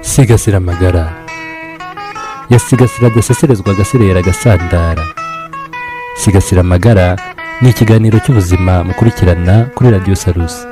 asigasira amagara yasigasira adaseserezwa agasirera agasandara sigasira amagara ni ikiganiro cy'ubuzima mukurikirana kuri radiyo sarusi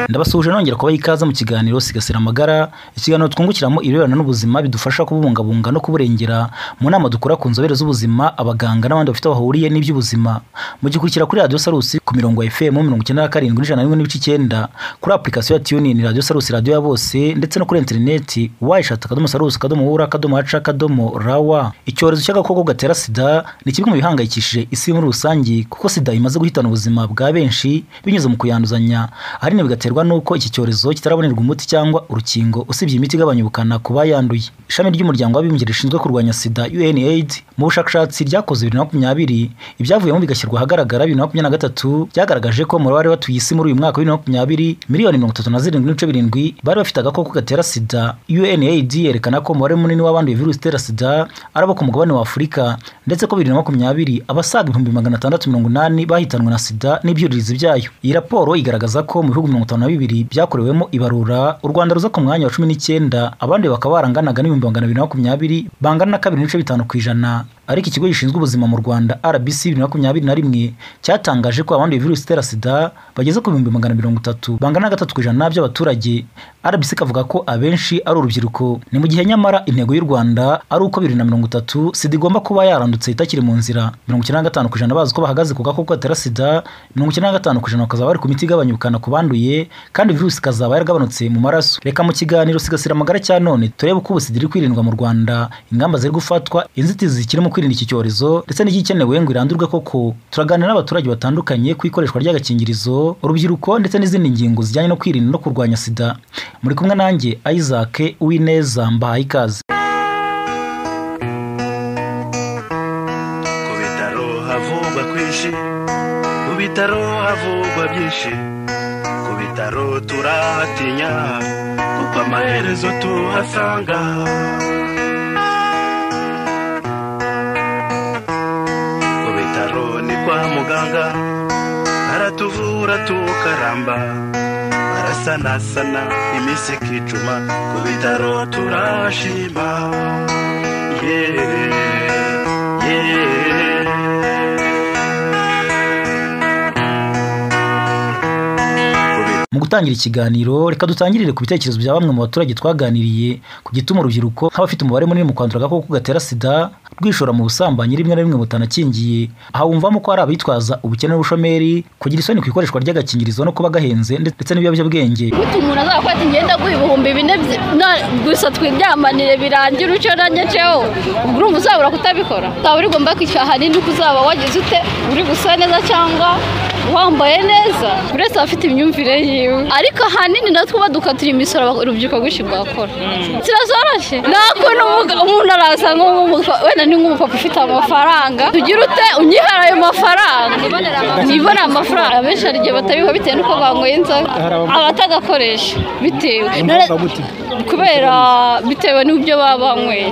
ndabasuhuje nongera kubaha ikaze mu kiganiro sigasira amagara ikiganiro twungukiramo ibirebana n'ubuzima bidufasha kububungabunga no kuburengera mu nama dukora ku nzobere z'ubuzima abaganga n'abandi bafite aho bahuriye n'iby'ubuzima mugikurikira kuri radiyo sarusi ku mirongo ya fm mirongo icyenda na karindwi n'ijana na rimwe n'ibice icyenda kuri apurikasiyo ya tiyunini radiyo sarusi radiyo ya bose ndetse no kuri interineti wayishatu akadomo sarusi akadomo wura akadomo haca akadomo rawa icyorezo cy'agakoko gatera sida ni kimwe mu bihangayikishije isi muri rusange kuko sida imaze guhitana ubuzima bwa benshi binyuze mu kuyanduzanya ahanini bigaterwa biterwa n'uko iki cyorezo kitarabonerwa umuti cyangwa urukingo usibye imiti igabanya ubukana ku bayanduye ishami ry'umuryango w'abibumbye rishinzwe kurwanya sida UNAIDS mu bushakashatsi ryakoze bibiri na makumyabiri ibyavuyemo bigashyirwa ahagaragara bibiri na makumyabiri na gatatu byagaragaje ko umubare w'abari batuye isi muri uyu mwaka wa bibiri na makumyabiri miliyoni mirongo itatu na zirindwi n'ibice birindwi bari bafite agakoko gatera sida UNAIDS yerekana ko umubare munini w'abanduye virusi itera sida ari abo ku mugabane wa Afurika ndetse ko bibiri na makumyabiri abasaga ibihumbi magana atandatu mirongo inani bahitanwe na sida n'ibyuririzi byayo iyi raporo igaragaza ko mu bihugu mirongo itanu na bibiri byakorewemo ibarura u rwanda ruza ku mwanya wa cumi n'icyenda abandi bakaba baranganaga n'ibihumbi magana abiri na makumyabiri bangana na kabiri n'ibice bitanu ku ijana ariko ikigo gishinzwe ubuzima mu rwanda rbc bibiri na makumyabiri na rimwe cyatangaje ko abanduye virusi itera sida bageze ku bihumbi magana mirongo itatu bangana na gatatu ku ijana by'abaturage rbc kavuga ko abenshi ari urubyiruko ni mu gihe nyamara intego y'u rwanda ari uko bibiri na mirongo itatu sida igomba kuba yarandutse itakiri mu nzira mirongo icyenda na gatanu ku ijana bazi ko bahagaze ku gakoko gatera sida mirongo icyenda na gatanu ku ijana bakazaba bari ku miti igabanya ubukana ku banduye kandi virusi ikazaba yaragabanutse mu maraso reka mu kiganiro sigasira amagara cya none turebe uko ubusida iri kwirindwa mu rwanda ingamba ziri gufatwa inzitizi zikiri mu kwirinda iki cyorezo ndetse n'igikenewe ngo irandurwe koko turaganira n'abaturage batandukanye ku ikoreshwa ry'agakingirizo urubyiruko ndetse n'izindi ngingo zijyanye no kwirinda no kurwanya sida muri kumwe nanjye isaac uwineza mbahaye ikaze ku bitaro havugwa kwinshi ku bitaro havugwa byinshi ku bitaro turahatinya kuko amaherezo tuhasanga ku bitaro ni kwa muganga aratuvura tukaramba arasanasana iminsi ikicuma ku bitaro turashima yeee mu gutangira ikiganiro reka dutangirire ku bitekerezo bya bamwe mu baturage twaganiriye ku gituma urubyiruko nk'abafite umubare munini mu kwandura agakoko gatera sida rwishora mu busambanyi rimwe na rimwe butanakingiye aha wumvamo ko hari abitwaza ubukene n'ubushomeri kugira isoni ku ikoreshwa ry'agakingirizo no kuba gahenze ndetse n'ibiyobyabwenge Burya umuntu azakora ingenda guha ibihumbi bine byi- na- gusa twibyamanire birangira uco nanjye ceho ubwo urumva uzabura kutabikora ukaba uri gomba kwishyura ahanini uko uzaba wagize ute uri gusa neza cyangwa wambaye neza buri wese aba afite imyumvire yiwe ariko ahanini natwe uba dukatira imisoro aba- urubyiruko rwinshi rwakora kirazoroshye nta kuntu umuga- umuntu araza nk'umupa- wenda ni nk'umupapa ufite amafaranga tugira ute unyihara ayo mafaranga nibonera amafaranga abenshi hari igihe batabiha bitewe n'uko banyweye inzoga abatagakoresha bitewe kubera bitewe n'ibyo baba banyweye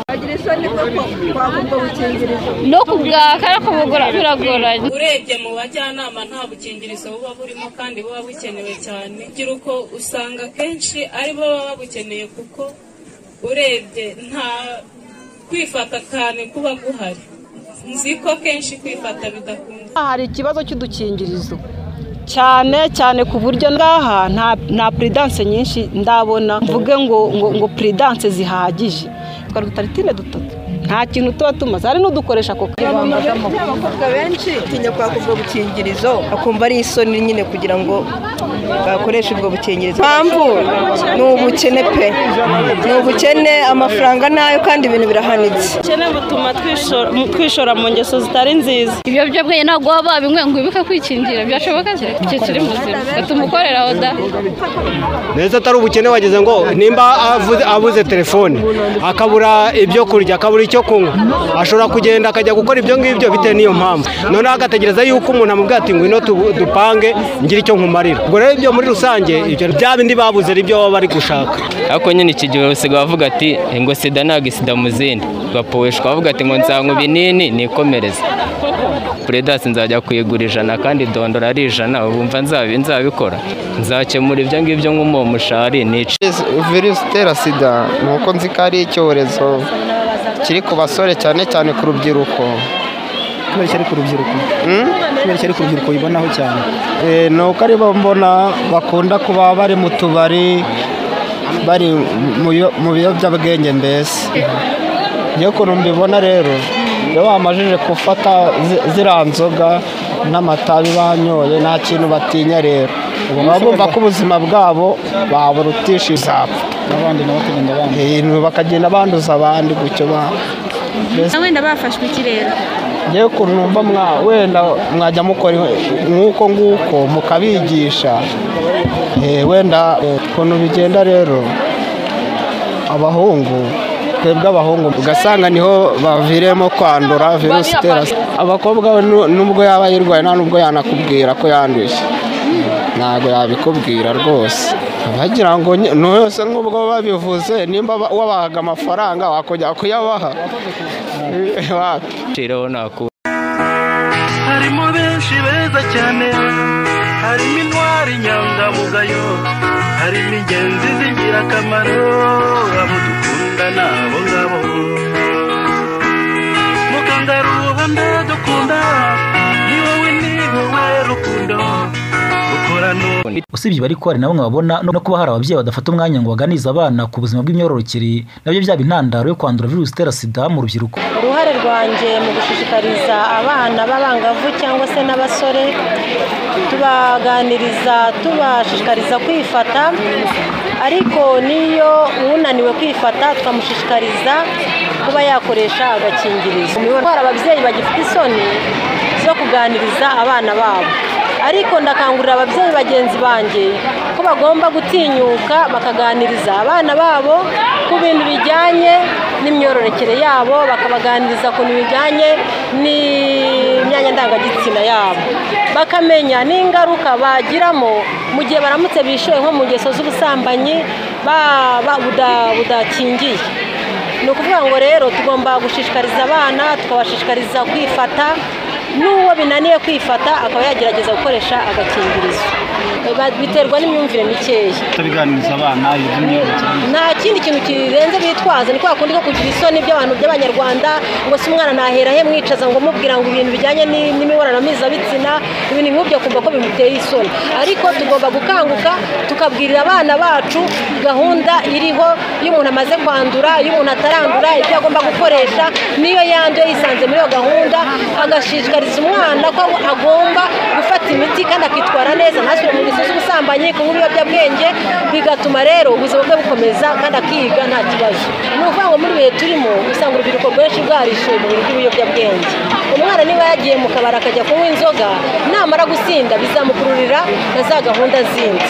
no kubwaka ariko bugura biragoranye urebye mu bajyanama nta bukingirizo buba burimo kandi buba bukenewe cyane urubyiruko usanga akenshi ari bo baba babukeneye kuko urebye nta kwifata cyane kuba guhari nzi ko kenshi kwifata bidakunda hari ikibazo cy'udukingirizo cyane cyane ku buryo ngaha nta nta puridanse nyinshi ndabona mvuge ngo ngo ngo puridanse zihagije twari utaritine dutatu nta kintu tuba tumaze hari n'udukoresha ako kanya abakobwa benshi tinya kwaka ubwo bukingirizo bakumva ari isoni nyine kugira ngo bakoreshe ubwo bukingirizo impamvu ni ubukene pe ni ubukene amafaranga nayo kandi ibintu birahanitse ubukene butuma twishora- mu- twishora mu ngeso zitari nziza ibiyobyabwenge ntabwo waba babinywe ngo wibuke kwikingira byashoboka se icyo kiri muzima gatuma ukorera aho da ndetse atari ubukene wagize ngo nimba avuze- abuze telefone akabura ibyo kurya akabura icyo kunywa ashobora kugenda akajya gukora ibyo ngibyo bitewe n'iyo mpamvu noneho agategereza yuko umuntu amubwira ati ngwino tu- dupange ngire icyo nkumarira ubwo rero ibyo muri rusange ibyo bya bindi babuze ari byo baba bari gushaka ariko nyine iki gihe usigaye bavuga ati ngo sida ntabwo isida mu zindi bapuweshwa bavuga ati ngo nsange ibinini nikomereze puredasi nzajya kuyigura ijana kandi dondora ari ijana bumva nzabi nzabikora nzakemura ibyo ngibyo nk'umuwo mushari nica virusi itera sida ni uko nzi ko ari icyorezo kiri ku basore cyane cyane ku rubyiruko kubera iki ari ku rubyiruko kubera iki ari ku rubyiruko bibonaho cyane Eh, ni uko aribo mbona bakunda kuba bari mu tubari bari mu biyo- mu biyobyabwenge mbese niyo kuntu mbibona rero iyo bamajije gufata zi- ziriya nzoga n'amatabi banyoye nta kintu batinya rero baba bumva ko ubuzima bwabo baburutisha izapfa n'abandi nabo bakagenda banduza bakagenda banduza abandi gutyo ba- mbese wenda bafashwe ikirere ngewe ukuntu numva mwa- wenda mwajya mukora nk'uko nguko mukabigisha eh, wenda eh, ukuntu bigenda rero abahungu twebwe abahungu ugasanga niho baviremo kwandura virusi itera sida. abakobwa we nu- nubwo yaba ayirwaye nta nubwo yanakubwira ko yanduye ntabwo yabikubwira rwose bagira ngo nye- no yose nk'ubwo babivuze nimba ba- wabahaga amafaranga wakongera kuyabaha Eh, wapi nciraho nakura harimo benshi beza cyane harimo intwari nyangamugayo harimo ingenzi z'ingirakamaro abo dukunda n'abo ngabo mukangaruhanda dukunda ni wowe ni wowe rukundo usibye bari ko hari na bamwe babona no kuba hari ababyeyi badafata umwanya ngo baganize abana ku buzima bw'imyororokere nabyo byaba intandaro yo kwandura virusi itera sida mu rubyiruko uruhare rwanjye mu gushishikariza abana b'abangavu cyangwa se n'abasore tubaganiriza tubashishikariza kwifata ariko n'iyo unaniwe kwifata twamushishikariza kuba yakoresha agakingirizo hari ababyeyi bagifite isoni zo kuganiriza abana babo ariko ndakangurira ababyeyi bagenzi banjye ko bagomba gutinyuka bakaganiriza abana babo ku bintu bijyanye n'imyororokere yabo bakabaganiriza ku bintu bijyanye n'imyanya ndangagitsina yabo bakamenya n'ingaruka bagiramo mu gihe baramutse bishoye nko mu ngeso z'ubusambanyi ba- ba- buda- budakingiye ni ukuvuga ngo rero tugomba gushishikariza abana tukabashishikariza kwifata n'uwo binaniye kwifata akaba yagerageza gukoresha agakingirizo Ba- biterwa n'imyumvire mikeya tutabiganiriza abana ibyo myororokere nta kindi kintu kirenze bitwaza ni kwa kundi ko kugira isoni by'abantu by'abanyarwanda ngo se umwana nahera he mwicaza ngo mubwira ngo ibintu bijyanye ni- n'imibonano mpuzabitsina ibintu nk'ibyo kumva ko bimuteye isoni ariko tugomba gukanguka tukabwirira abana bacu gahunda iriho iyo umuntu amaze kwandura iyo umuntu atarandura ibyo agomba gukoresha niyo yanduye yisanze muri iyo gahunda agashishikariza umwana ko agomba gufata imiti kandi akitwara neza ntasubire mu ngeso z'ubusambanyi kunywa ibiyobyabwenge bigatuma rero ubuzima bwe bukomeza kandi akiga nta kibazo ni ukuvuga ngo muri ibihe turimo usanga urubyiruko rwinshi rwarishuye mu bintu by'ibiyobyabwenge umwana niba yagiye mu kabari akajya kunywa inzoga namara gusinda bizamukururira na za gahunda zindi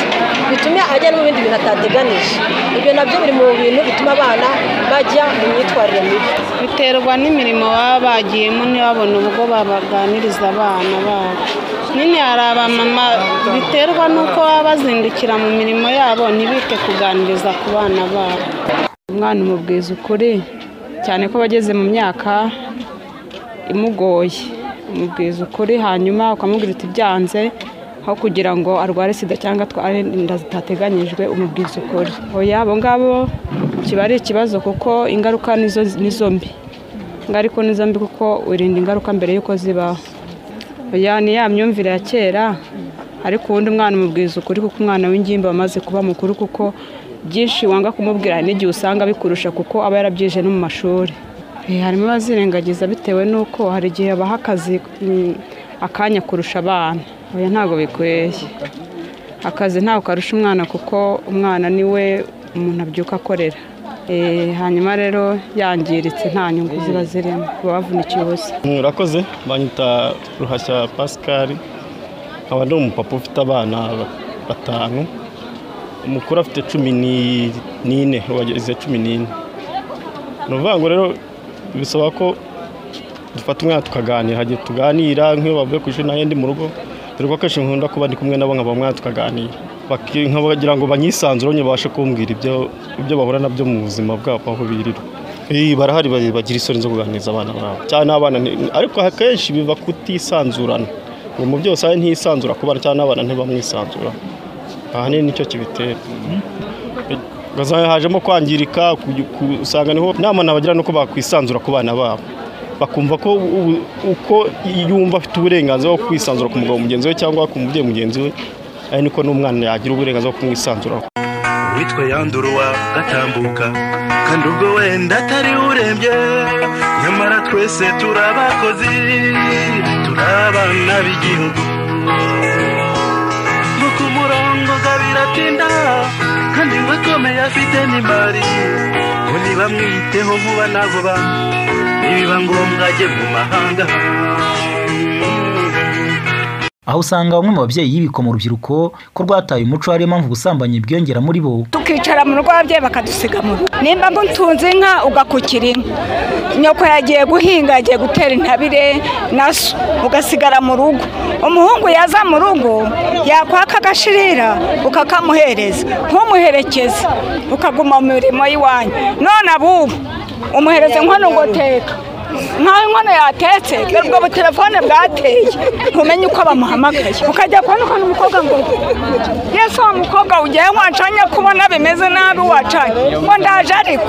bitume ajya no mu bindi bintu atateganije ibyo nabyo biri mu bintu bituma abana bajya mu myitwarire mibi biterwa n'imirimo baba bagiyemo ntibabone ubwo babaganiriza abana babo nyine hari abamama biterwa n'uko baba bazindukira mu mirimo yabo ntibite kuganiriza ku bana babo umwana umubwiza ukuri cyane ko bageze mu myaka imugoye umubwiza ukuri hanyuma ukamubwira uti byanze aho kugira ngo arware sida cyangwa atware inda zitateganyijwe umubwiza ukuri oya abo ngabo kiba ari ikibazo kuko ingaruka nizo nizo mbi ingaruka nizo mbi kuko wirinda ingaruka mbere y'uko zibaho oya ni ya myumvire ya kera ariko ubundi umwana umubwiza ukuri kuko umwana w'ingimbi wamaze kuba mukuru kuko byinshi wanga kumubwira hari n'igihe usanga bikurusha kuko aba yarabyije no mu mashuri Eh, harimo abazirengagiza bitewe n'uko hari igihe baha akazi mm, akanya kurusha abana oya ntabwo bikwiriye akazi ntawe karusha umwana kuko umwana ni we umuntu abyuka akorera Eh, hanyuma rero yangiritse nta nyungu ziba zirimo baba bavunikiye ubusa murakoze banyita ruhashya pascal nkaba ndi umupapa ufite abana batanu umukuru afite cumi ni- n'ine wageze cumi n'ine ni ukuvuga ngo rero bisaba ko dufata umwana tukaganira hagiye tuganira nk'iyo bavuye ku ishuri nanjye ndi mu rugo dore ko akenshi nkunda kuba ndi kumwe nabo nkaba umwana tukaganira Baki- nkabagira ngo banyisanzure babashe kumbwira ibyo ibyo bahura nabyo mu buzima bwabo aho birirwa Eh, barahari ba- bagira isoni zo kuganiriza abana babo cyane abana ariko akenshi biva kutisanzurana ngo mu byose abe ntisanzura ku bana cyane abana ntibamwisanzura ahanini nicyo kibitera Ugasanga hajemo kwangirika ku- ku- usanga niho inama nabagira nuko bakwisanzura ku bana babo bakumva ko u- uko yumva afite uburenganzira bwo kwisanzura ku mugabo mugenzi we cyangwa ku mubyeyi mugenzi we ari niko n'umwana yagira uburenganzira bwo kumwisanzura witwa yanduruwa gatambuka kandi ubwo wenda atari urembye nyamara twese turi abakozi turi abana b'igihugu no ku murongo gabira atinda kandi we akomeye afite n'imbari ngo ntibamwiteho vuba na vuba nibiba ngombwa ajye mu mahanga aho usanga bamwe mu babyeyi yibikwa mu rubyiruko ko rwataye umuco ariyo mpamvu ubusambanyi bwiyongera muri bo tukicara mu rugo ababyeyi bakadusiga mu rugo nimba mbutunze inka ugakukira inka nyoko yagiye guhinga yagiye gutera intabire na so ugasigara mu rugo umuhungu yaza mu rugo yakwaka agashirira ukakamuhereza ntumuherekeze ukaguma mu mirimo y'iwanyu none abubu umuhereze nkono ngo teka nkaho inkono yatetse dore ubwo butelefone bwateye ntumenye uko bamuhamagaye ukajya kubona umukobwa ngo yesu wa mukobwa ugiye wancanye kubona bimeze nabi wacanye ngo ndaje ariko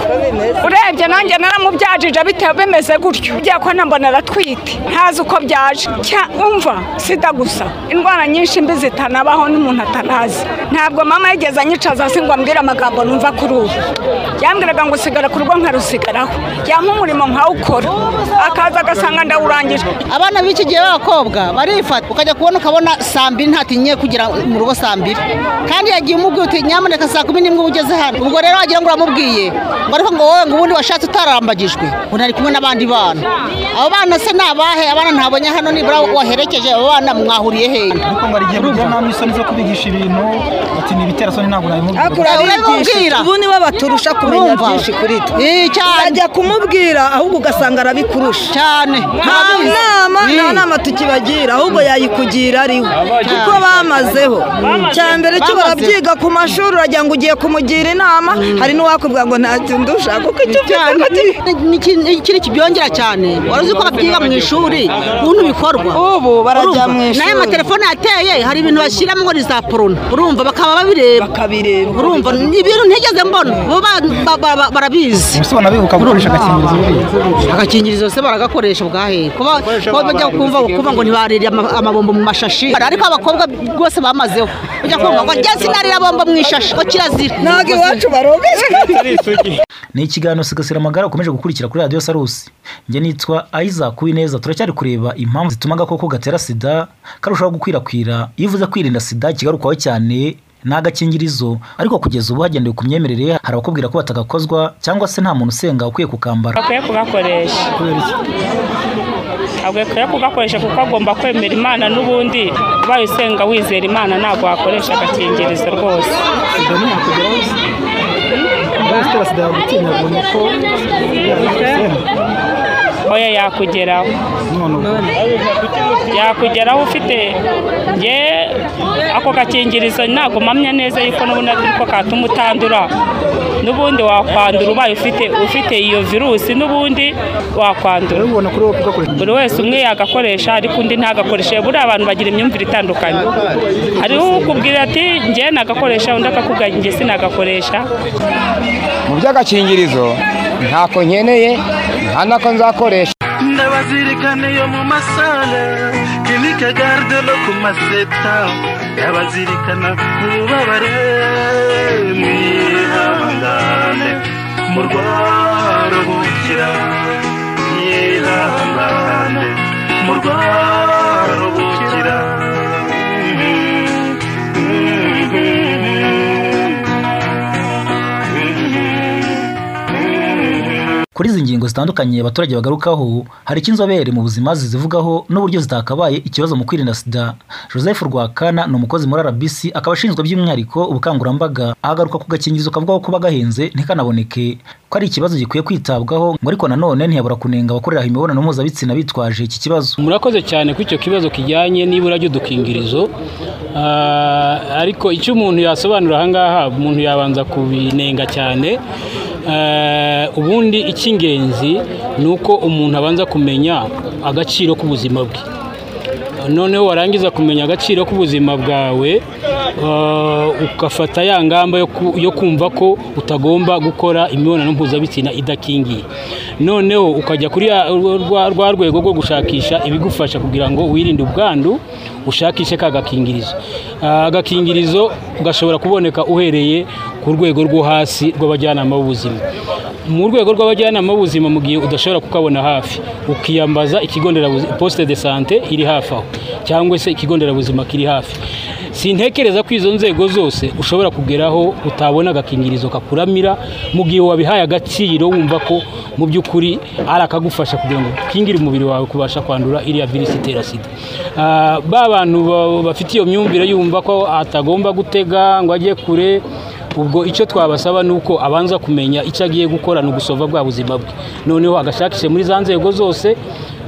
urebye nanjye naramubyaje bitewe bimeze gutyo ugiye kubona mbona aratwite ntazi uko byaje Cya- umva sida gusa indwara nyinshi mbi zitanabaho n'umuntu atanazi ntabwo mama yigeze anyicaza si ngo ambwire amagambo numva kuri ubu yambwiraga ngo usigara ku rugo nkarusigaraho yampa umurimo nkawukora akaza agasanga ndawurangije abana b'iki gihe b'abakobwa barifata ukajya kubona ukabona saa mbiri ntatinye kugera mu rugo saa mbiri kandi yagiye umubwiye uti nyamuneka saa kumi n'imwe uba ugeze hano ubwo rero wagira ngo uramubwiye ngo ariko ngo wowe ngo ubundi washatse utarambagijwe ubu ari kumwe n'abandi bana abo bana se ni abahe abana ntabonye hano nibura waherekeje abo bana mwahuriye hehe ariko ngo hari igihe mujya namwe isoni zo kubigisha ibintu ati nibitera soni ntabwo nabimubwira urabibabwira ubu nibo baturusha kumenya Urumva? byinshi kuri twe cyane ajya kumubwira ahubwo ugasanga arabikurusha cyane nta nama nta nama tukibagira ahubwo yayikugira ariwe kuko bamazeho cya mbere cyo Bamazeho. barabyiga ku mashuri uragira ngo ugiye kumugira inama hari n'uwakubwira ngo nta kintu ndusha kuko icyo Cyane. Ni- ni- ikindi kibyongera cyane wari uzi ko babyiga mu ishuri ukuntu bikorwa ubu barajya Urumva? mu ishuri. n'aya matelefone yateye hari ibintu bashyiramo ngo ni za porona urumva bakaba babireba bakabireba urumva ni ibintu ntigeze mbona bo ba- ba- ba- ba- barabizi Ubuse ubona bibuka gukoresha agakingirizo buriya. agakingirizo se baragakoresha ubwahe kuba Bakoresha kuba bajya abana kumva barize kuva ngo ntibarire ama- amabombo mu mashashi ariko abakobwa rwose bamazeho ujya kumva ngo njya sinarira bombo mu ishashi ngo kirazira ntabwo iwacu barogeje ni ikiganiro sigasira amagara ukomeje gukurikira kuri radiyo sarusi njye nitwa isaac uwineza turacyari kureba impamvu zituma agakoko gatera sida karushaho gukwirakwira iyo uvuze kwirinda sida ikigarukwaho cyane ni agakingirizo ariko kugeza ubu hagendewe ku myemerere hari abakubwira ko batagakozwa cyangwa se nta muntu usenga ukwiye kukambara akwiye kugakoresha akwiye kugakoresha kuko agomba kwemera imana n'ubundi ubaye usenga wizera imana ntabwo wakoresha agakingirizo rwose Sida sida yagutinya ngo ni uko oya yakugeraho yakugeraho ufite nge ako gakingirizo ntabwo mpamya neza yuko n'ubundi ariko katuma utandura n'ubundi wakwandura ubaye ufite ufite iyo virusi n'ubundi wakwandura buri wese umwe yagakoresha ariko undi ntagakoreshe buriya abantu bagira imyumvire itandukanye hariho ukubwira ati nge nagakoresha undi akakubwira nge sinagakoresha mu by'agakingirizo ntako nkeneye nta nako nzakoresha ndabazirikana iyo mu masale kinike garde no ku maseta ndabazirikana ububabare mwihangane murwaruhukira mwihangane murwaruhukira kuri izi ngingo zitandukanye abaturage bagarukaho hari icyo inzobere mu buzima zizivugaho n'uburyo zitakabaye ikibazo mu kwirinda sida joseph rwakana ni umukozi muri rbc akaba ashinzwe by'umwihariko ubukangurambaga ahagaruka ku gakingirizo kavugaho kuba gahenze ntikanaboneke ko ari ikibazo gikwiye kwitabwaho ngo ariko nanone ntiyabura kunenga abakorera imibonano mpuzabitsina bitwaje iki kibazo murakoze cyane kuri icyo kibazo kijyanye n'ibura ry'udukingirizo Ah, ariko icyo umuntu yasobanura aha ngaha umuntu yabanza kubinenga cyane Eh, ubundi icy'ingenzi ni uko umuntu abanza kumenya agaciro k'ubuzima bwe noneho warangiza kumenya agaciro k'ubuzima bwawe eh, ugafata ya ngamba yo ku- yo kumva ko utagomba gukora imibonano mpuzabitsina idakingiye noneho ukajya kuri ya- rwa rwa rwego rwo gushakisha ibigufasha kugira ngo wirinde ubwandu ushakishe ka gakingirizo Ah, agakingirizo gashobora kuboneka uhereye ku rwego rwo hasi rw'abajyanama b'ubuzima mu rwego rw'abajyanama b'ubuzima mu gihe udashobora kukabona hafi ukiyambaza ikigo nderabuzima poste de sante iri hafi aho cyangwa se ikigo nderabuzima kiri hafi sintekereza ko izo nzego zose ushobora kugeraho utabona agakingirizo kakuramira mu gihe wabihaye agaciro wumva ko mu by'ukuri ari akagufasha kugira ngo ukingire umubiri wawe kubasha kwandura iriya virusi itera sida Ah, ba bantu ba- bafite iyo myumvire yumva ko atagomba gutega ngo ajye kure ubwo icyo twabasaba ni uko abanza kumenya icyo agiye gukora ni ugusova bwa buzima bwe noneho agashakishe muri za nzego zose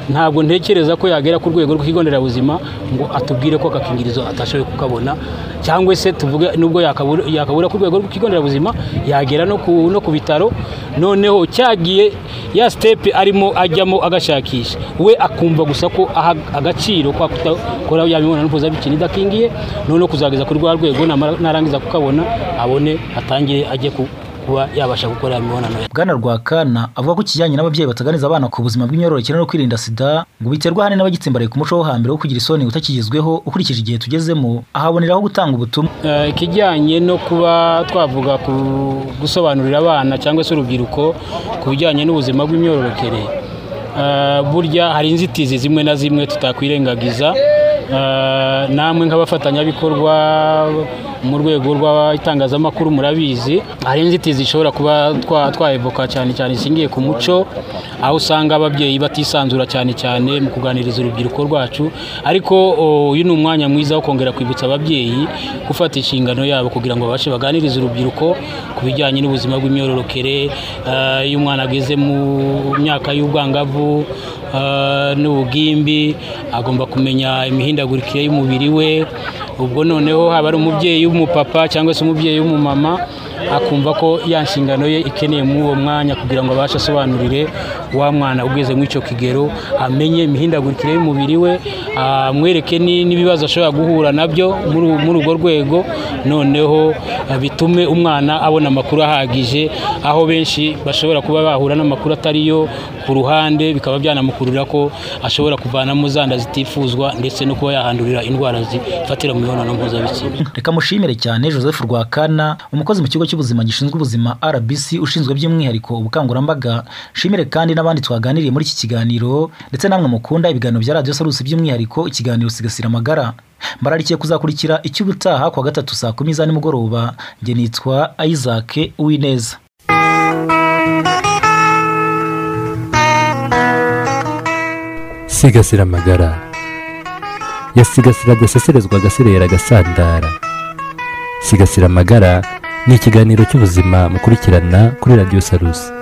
ntabwo ntekereza ko yagera ku rwego rw'ikigo nderabuzima ngo atubwire ko agakingirizo atashoboye kukabona cyangwa se tuvuge nubwo yakabura yakabura ku rwego rw'ikigo nderabuzima yagera no ku, no ku bitaro noneho cyagiye ya sitepe arimo ajyamo agashakisha we akumva gusa ko aha agaciro kwa kutakora ya mibonano mpuzabitsina idakingiye noneho kuzageza kuri rwa rwego namara- narangiza kukabona abone atangire ajye ku- kuba yabasha gukora ya mibonano bwana rwakana avuga ko ikijyanye n'ababyeyi bataganiza abana ku buzima bw'imyororokere no kwirinda sida ngo biterwa ahanini n'abagitsimbaraye ku muco wo hambere wo kugira isoni utakigezweho ukurikije igihe tugezemo ahaboneraho gutanga ubutumwa Eh, ikijyanye no kuba twavuga ku gusobanurira abana cyangwa se urubyiruko ku bijyanye n'ubuzima bw'imyororokere Eh, burya hari inzitizi zimwe na zimwe tutakwirengagiza Eh, namwe nk'abafatanyabikorwa mu rwego rw'itangazamakuru murabizi hari inzitizi zishobora kuba twa- twaevoka cyane cyane zishingiye ku muco aho usanga ababyeyi batisanzura cyane cyane mu kuganiriza urubyiruko rwacu ariko o, uyu ni umwanya mwiza wo kongera kwibutsa ababyeyi gufata inshingano yabo kugira ngo babashe baganirize urubyiruko ku bijyanye n'ubuzima bw'imyororokere eh, iyo umwana ageze mu myaka y'ubwangavu eh, n'ubugimbi agomba kumenya imihindagurikire y'umubiri we ubwo noneho haba ari umubyeyi w'umupapa cyangwa se umubyeyi w'umumama akumva ko ya nshingano ye ikeneye muri uwo mwanya kugira ngo abashe asobanurire wa mwana ugeze muri icyo kigero amenye imihindagurikire y'umubiri we amwereke ni- n'ibibazo ashobora guhura nabyo muri u- muri urwo rwego noneho eh, bitume umwana abona amakuru ahagije aho benshi bashobora kuba bahura n'amakuru atari yo ku ruhande bikaba byanamukurura ko ashobora kuvanamo za nda zitifuzwa ndetse no kuba yahandurira indwara zifatira mu mibonano mpuzabitsina reka mushimire cyane joseph rwakana umukozi mu kigo cy'ubuzima gishinzwe ubuzima rbc ushinzwe by'umwihariko ubukangurambaga shimire kandi n'abandi twaganiriye muri iki kiganiro ndetse namwe mukunda ibiganiro bya radiyo sarusi by'umwihariko ikiganiro sigasira amagara mbararikiye kuzakurikira icy'ubutaha kuwa gatatu saa kumi za nimugoroba njye nitwa isaac uwineza sigasira amagara yasigasira adaseserezwa agaserera agasandara sigasira amagara ni ikiganiro cy'ubuzima mukurikirana kuri radiyo sarusi